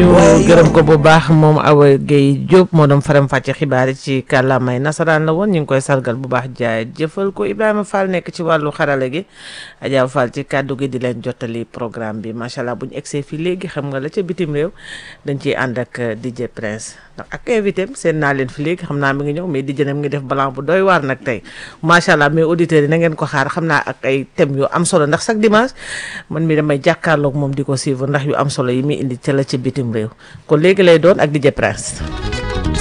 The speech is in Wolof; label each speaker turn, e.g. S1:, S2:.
S1: ñu gërëm ko bu baax moom Awa Gueye Diop moo doon faram fàcce xibaar yi ci kàllaamay nasaraan la woon ñu ngi koy sargal bu baax jaay jëfal ko Ibrahima Fall nekk ci wàllu xarala gi Adja Fall ci kàddu gi di leen jottali programme bi macha allah bu ñu egsee fii léegi xam nga la ca bitim réew dañ ciy ànd ak DJ Prince ndax ak invité am seen naa leen fi léegi xam naa mi ngi ñëw mais DJ nam ngi def balan bu doy waar nag tey macha allah mais auditeurs yi na ngeen ko xaar xam naa ak ay thèmes yu am solo ndax chaque dimanche man mi damay jàkkaarloog moom di ko suivre ndax yu am solo yi muy indi ca la ca bitim réew kon léegi lay doon ak DJ Prince